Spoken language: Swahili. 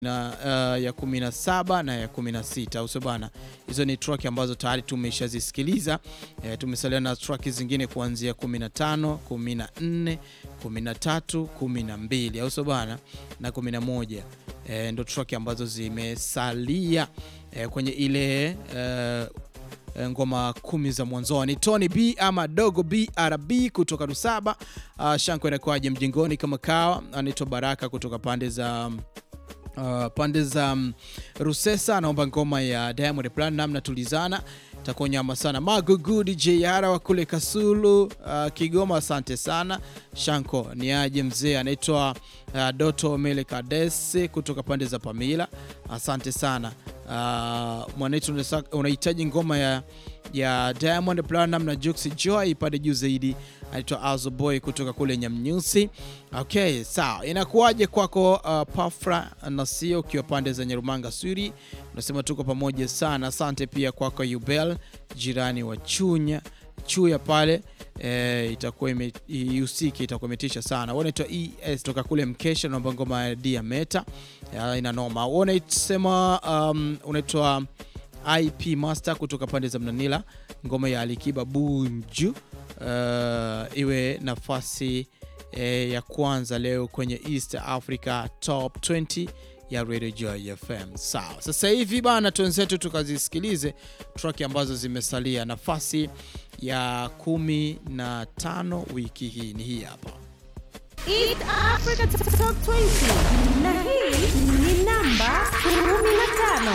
na uh, ya 17 na ya 16 au sio bana? Hizo ni track ambazo tayari tumeshazisikiliza. E, tumesalia na track zingine kuanzia 15, 14, 13, 12 au sio bana na 11. E, ndo track ambazo zimesalia e, kwenye ile e, ngoma kumi za mwanzoni. Tony B ama Dogo BRB kutoka Rusaba. Uh, Shanko inakuwaje mjingoni kama kawa. Anaitwa Baraka kutoka pande za Uh, pande za um, Rusesa anaomba ngoma ya Diamond Platnumz na tulizana takuwa nyama sana. Magugu DJ Yara wa kule Kasulu uh, Kigoma, asante sana Shanko. Ni aje mzee anaitwa uh, Doto Mele Kadese kutoka pande za Pamila, asante sana uh, mwanetu, unahitaji ngoma ya, ya Diamond Platnumz na Jux Joy ipande juu zaidi anaitwa Azo Boy kutoka kule Nyamnyusi. Okay, sawa. Inakuwaje kwako uh, Pafra Nasio ukiwa pande za Nyarumanga Suri, unasema tuko pamoja sana. Asante pia kwako Yubel jirani wa Chunya Chuya pale e, itakuwa ihusiki itakuwa imetisha sana. Unaitwa ES toka kule Mkesha, naomba ngoma ya Dia Meta ina noma. Unasema um, unaitwa IP Master kutoka pande za Mnanila, ngoma ya Alikiba Bunju Uh, iwe nafasi eh, ya kwanza leo kwenye East Africa Top 20 ya Radio Joy FM. Sawa, sasa hivi bana, twenzetu tukazisikilize track ambazo zimesalia. Nafasi ya kumi na tano wiki hii ni hii hapa East Africa Top 20 na hii ni namba 15.